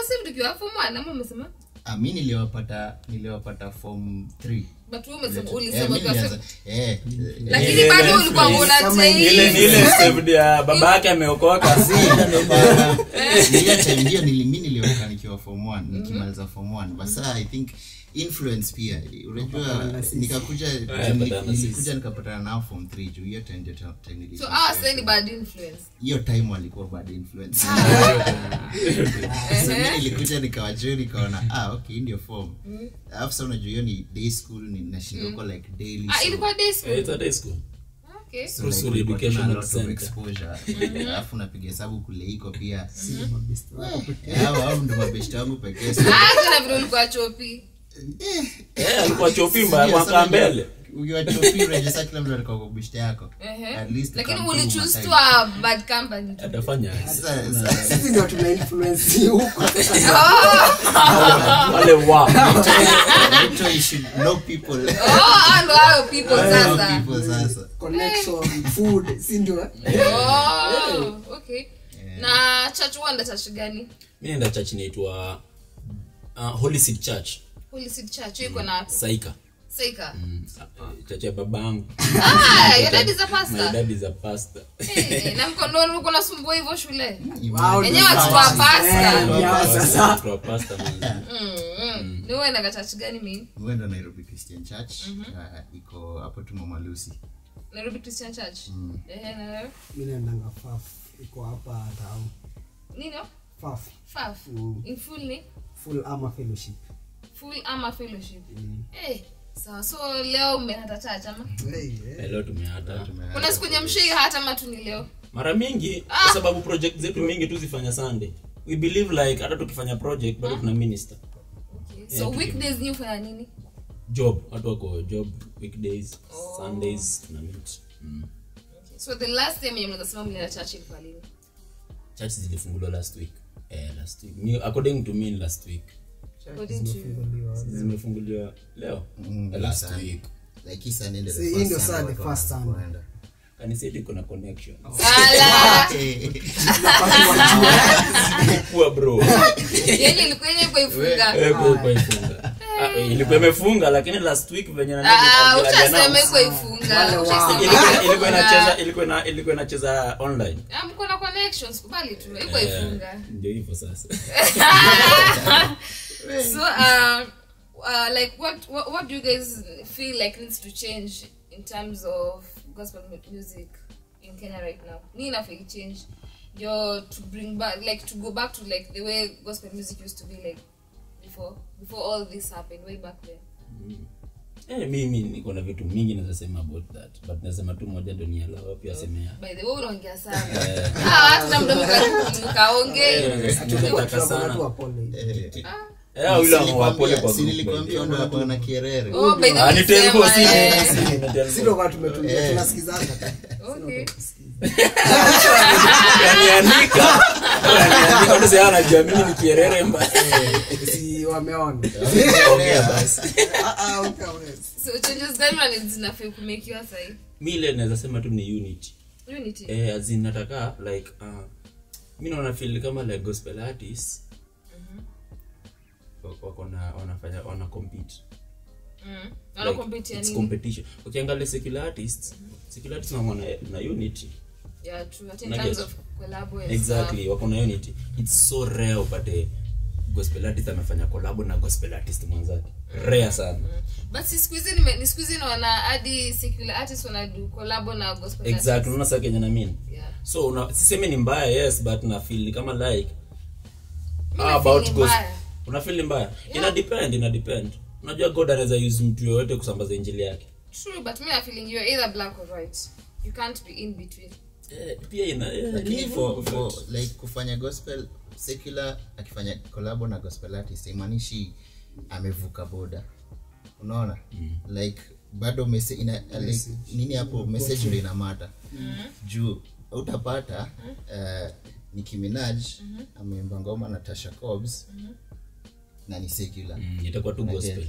saved ukiwa form 1 ama umesema Ah, mi niliwapata niliwapata form 3 but wewe umesema Eh, ulisema mi ukiwa nilianza- saved eh, lakini Ile- bado ile ulikuwa influence, una ile ni ile saved ya baba yake ameokoka nilia time hiyo nili- mi nilioka nikiwa form 1 nikimaliza form 1 but sasa i think influence pia unajua nikakuja Eh, patana na sisi. nilikuja nikapatana nao form 3 juu hiyo time ndio time so nilikuwa ah sasa ni bad influence hiyo time walikuwa bad influence so Ehe. mi nilikuja nikawajuu nikaona ah okay hii ndio form alafu sasa unajua hiyo ni day school ni nashindoko like daily ah so- ilikuwa day school Eh, it's a day school okay so Russell like kulikuwa tuna Educational lot of Center. exposure alafu napiga hesabu kule iko pia Eh, hao hao ndo mabeshte wangu pekee so ah tena vile ulikuwa chopi Eh, alikuwa chopimba mwaka mbele ukiwa chopi unajua kila mtu alikuwa kwa beshte yako Ehe. At least lakini come through ulichoose my to time. a bad company tu. atafanya aje? Sasa- sasa- sisi ndio tuna influence huko wale wa mtu you should know people oh ah, ndo hayo people know sasa people sasa connection food si ndio oh okay na church uenda church gani mi naenda church inaitwa uh, holy seed church holy seed church hiyo iko na wapi saika saika Mm, uh, church ya babangu ah your dad is a my pastor dad is a pastor Eh, na mkondo ulikuwa unasumbua hivyo shule Wao Yenyewe ndio watu wa sawa. pasta. Eh, ya, sasa Tuwa pastor man. Mm. ni uenda ka church gani mi uenda nairobi christian church uh, iko hapo tu mama lucy nairobi christian church ehe na wewe mimi naendanga faf iko hapa town nini faf faf Mm. in full ni full ama fellowship full ama fellowship eh sawa so leo umehata church ama hey, eh. Eh, leo tumeata kuna siku nyamshii hata ama tu ni leo mara mingi kwa sababu project zetu mingi tu zifanya sunday we believe like hata tukifanya project bado tuna minister okay. so weekdays ni ufanya nini job watu wako job weekdays sundays tuna meet mm. okay. so the last time yenye mnaweza sema mlienda church ilikuwa lini church zilifunguliwa last week eh, last week Me, according to me ni last week according to zimefunguliwa leo Mm, Eh, last Sunday. week like hii Sunday ndio the See, hii first ndio Sunday Sunday, watu first Sunday. wanaenda. kanisa yetu iko na connection ala Eh, kuwa bro yenye ilikuwa yenye kwa ifunga Eh, kwa- kwa ifunga Ah, eh, ilikuwa imefunga lakini last week venye nani ah ali- ali- ushasema announce, iko ifunga Wale wa- Ushasema ilikuwa- iko ilikuwa ifunga. inacheza ilikuwa ina- ilikuwa inacheza online Ah, mko na connections kubali tu iko Eh, ifunga ndio hivyo sasa so uh, uh, like what, what what do you guys feel like needs to change in terms of gospel mu- music in Kenya right now ni nafaa change ndio to bring back like to go back to like the way gospel music used to be like before before all this happened way back then Eh, mimi niko na vitu mingi naweza sema about that but nasema tu moja ndo nialawa pia semea by the way unaongea sana ah watu na mdomo mkaongee nataka Tunakuwa sana tu wapole. Eh, yule wapole kwa si group, nilikwambia ndo wako na kierere oh by the Ah, way ni terrible, sema, si- eh. si- si- ni terrible. si ndio kwa tumetulia tunasikizanga tu. okay Unaniandika. Unaniandika, unasema, "Ah, najua mimi ni kierere mbaya." si wameona Ongea basi Ah, ah, ukaweza. so changes gani wana zinafaa kumekiwa sahi mi ile naweza sema tu ni unity unity eh, as in nataka like uh, mi naona feel kama like gospel artists wako- wako na wanafanya wana compete mm. like, wanakompetia it's nini competition ukiangalia secular artists secular artists wako na, na unity yeah true At in Na terms get. of collabo and exactly wako na unity it's so rare upate gospel artist amefanya collabo na gospel artist mwenzake rare sana stuff. but si siku hizi nime- ni siku hizi naona hadi secular artists wanadu collabo na gospel exactly artists. unaona saa kenye na mean yeah so una, sisemi ni mbaya yes but na feel kama like Mimi how na about feel ni gos- mbaya. una feel ni mbaya ina depend ina depend unajua god anaweza use mtu yoyote kusambaza injili yake true but me i feeling you're either black or white you can't be in between eh, pia ina eh, lakini ni for, hivyo, for but- like kufanya gospel secular akifanya collabo na gospel artist imaanishi amevuka boda unaona like bado mese, ina, like, nini hapo message ndo inamata juu utapata uh, Nicki Minaj ameimba ngoma na Tasha Cobbs na ni secular Mm, itakuwa tu gospel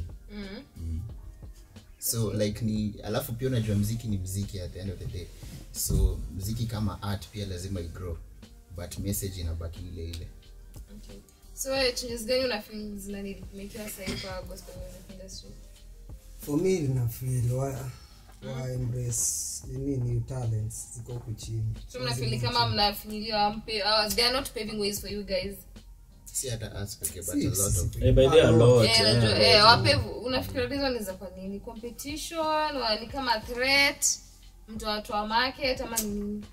so like ni alafu pia unajua mziki ni mziki at the end of the day so mziki kama art pia lazima igrow but message inabaki ile ile okay so wewe changes gani una feel zina need kumekiwa sahi kwa gospel music industry for me nina feel wa, wa embrace nini new talents ziko huku chini so mnafili kama mnafinyiliwa mpe uh, they are not paving ways for you guys si hata us pekee but Si- a lot of si- Eh, by the way, a lot, Eh, eh, najua, a eh, lot. wape unafikira reason ni za kwa nini competition wa ni kama threat mtu atoa market ama ni nini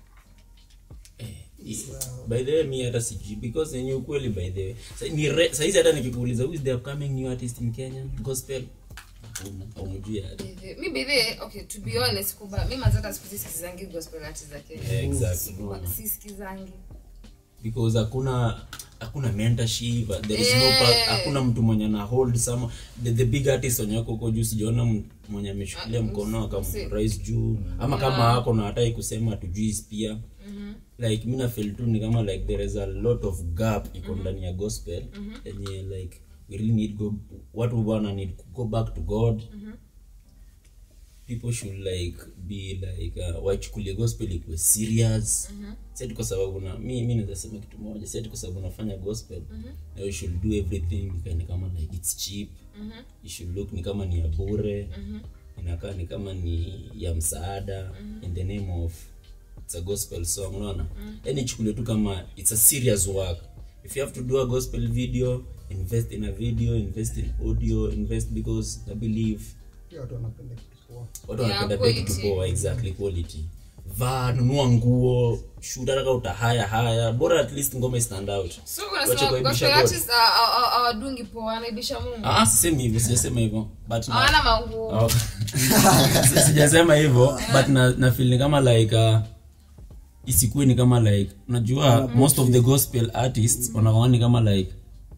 by the way mi hata sijui because yenye ukweli by the way Sa- ni re- saizi hata nikikuuliza who is the upcoming new artist in kenya gospel Hakuna, haumjui hadi Bidhe- mi bidhe okay to be honest kuba mi mazata siku hizi sikizangi gospel artists za Kenya Eh, exactly Sikuwa- sisikizangi because hakuna hakuna mentorship there is no Eh. pa- hakuna mtu mwenye na hold some the, the big artist wenye wako huko juu sijaona m- mwenye ameshikilia mkono msi- akamrais juu ama kama ako na hatai kusema tujui pia like mi nafeel tu ni kama like there is a lot of gap iko ndani ya gospel yenye like we really need go watu bwana need to go back to god people should like be like uh, wachukulie gospel ikuwe serious mm-hmm. siati kwa sababu na mi mi naweza sema kitu moja siati kwa sababu nafanya gospel mm-hmm. na you should do everything ikae kama like it's cheap mm-hmm. you should look ni kama ni ya bure mm-hmm. inakaa ni kama ni ya msaada mm-hmm. in the name of it's a gospel song unaona mm-hmm. yani chukulie tu kama it's a serious work if you have to do a gospel video invest in a video invest in audio invest because i believe pia watu wanapenda kitu poa watu Yeah, wanapenda pia kitu quality. poa exactly quality vaa nunua nguo shoot hata kama utahaya haya bora at least ngoma stand out so Wache unasema kuaibisha gospel God. artists hawa- hawa- hawadungi poa wanaibisha mungu ah sisemi hivyo sijasema hivyo but na- hawana manguo Oh. Si- sijasema hivyo but na, na feel ni kama like uh, isikuwe ni kama like unajua most of the gospel artists wanakuwa ni kama like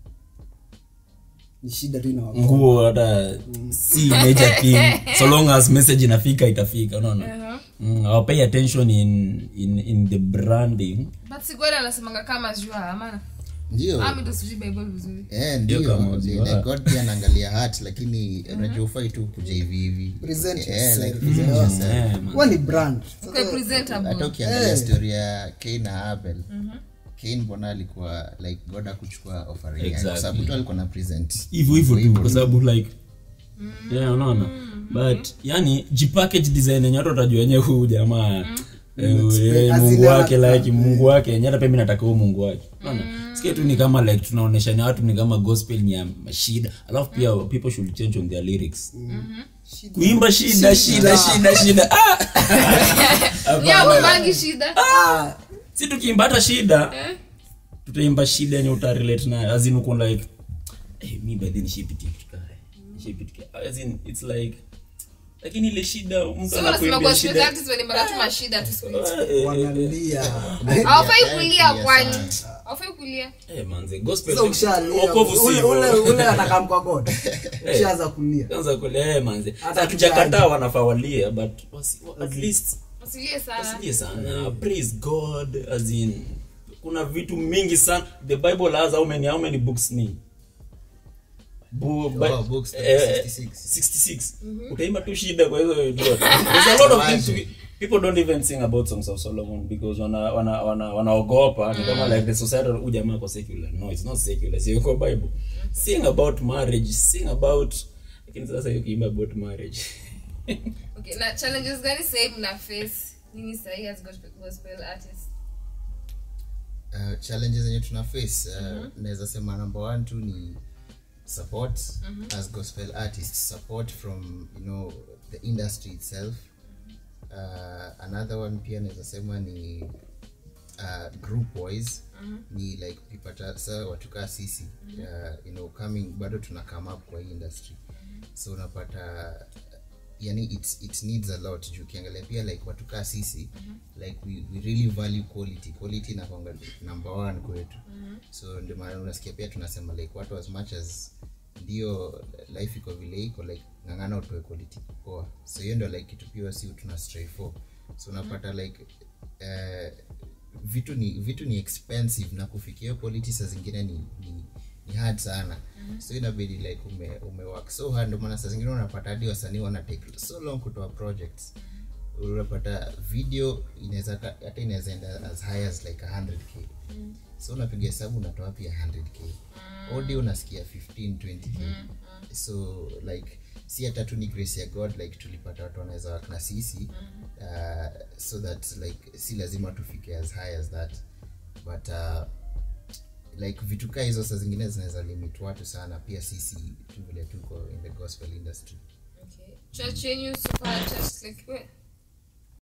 ni shida tu ina nguo hata si major thing so long as message inafika itafika unaona mm, I'll pay attention in, in, in the branding but sigwari anasemanga kama jua amana ndio ami ndo sijui bible vizuri Eh, Ndio ndio kama Ni- uziwa. like God pia anaangalia heart lakini unajua ufai tu kuja hivi hivi Present Eh, yourself. like present yourself. Eh, man. huwa ni brand Kwa presentable hata ukiangalia Eh. story ya Cain na Abel Cain mbona alikuwa like God akuchukua offering yake kwa Exactly. sababu tu alikuwa na present hivyo hivyo tu kwa sababu like yeah unaona but yani jipackage design yenye watu watajua wenyewe huu jamaa eh, eh, As mungu in wake anataka- like mungu wake yenye hata pia mi nataka huu mungu wake unaona sikia tu ni kama like tunaonesha ni watu ni kama gospel ni ya mashida alafu pia people should change on their lyrics kuimba shida shida shida shida ah! ni agomangi shida si tukiimba hata shida tutaimba shida yenye utarelate nayo as in uko like hey, mi by then nishipitia kitu kaya nishipitia as in it's like lakini ile shida mtu so unasema anakuimbia gospel shida artists walimbaka tu mashida tu siku hizi Eh, eh, wanalia hawafai Yeah, kulia yeah, kwani sana. hawafai kulia eh, manze gospel sasa ukishalia wokovu si ule ule hivyo. ule anakamkwa god ukishaanza kulia kwanza kule eh, manze Hata hatujakataa wanafaa walie but wasi, at least wasilie sana wasilie sana praise god as in kuna vitu mingi sana the bible has how many how many books ni Bu, Bi- Oh, books, eh, 66. 66 utaimba tu shida kwa hizo vitu zote. there's a lot of things to be, people don't even sing about songs of solomon because wana wana wana wanaogopa ni kama like the society huyu jamaa kwa secular no it's not secular sio kwa bible sing about marriage sing about lakini sasa hiyo kiimba about marriage okay na challenges gani sahii mna face nini sahii as gospel, gospel artists uh, challenges zenye tuna face uh, naweza sema number one tu ni support as gospel artists support from you know the industry itself uh, another one pia naweza sema ni uh, group wise ni like ukipata sa watukaa sisi uh, you know coming bado tuna come up kwa hii industry so unapata yani it, it needs a lot juu ukiangalia pia like watukaa sisi like we, we really value quality quality inakwanga number one kwetu so ndio maana unasikia pia tunasema like watu as much as ndio life iko vile iko like ng'ang'ana utoe quality poa so hiyo ndio like kitu pia si tuna stray for so unapata like eh, vitu ni vitu ni expensive na kufikia hiyo quality saa zingine ni, ni, ni hard sana so inabidi like ume, ume work so hard ndio maana saa zingine unapata hadi wasanii wana take so long kutoa projects unapata video inaweza ka- hata inaweza enda as high as like 100k so unapiga hesabu unatoa pia 100k audio unasikia 15 20k so like si hata tu ni grace ya god like tulipata watu wanaweza work na sisi uh, so that like si lazima tufike as high as that but uh, like vitu kaa hizo saa zingine zinaweza limit watu sana pia sisi tu vile tuko in the gospel industry okay church yenyu super church like we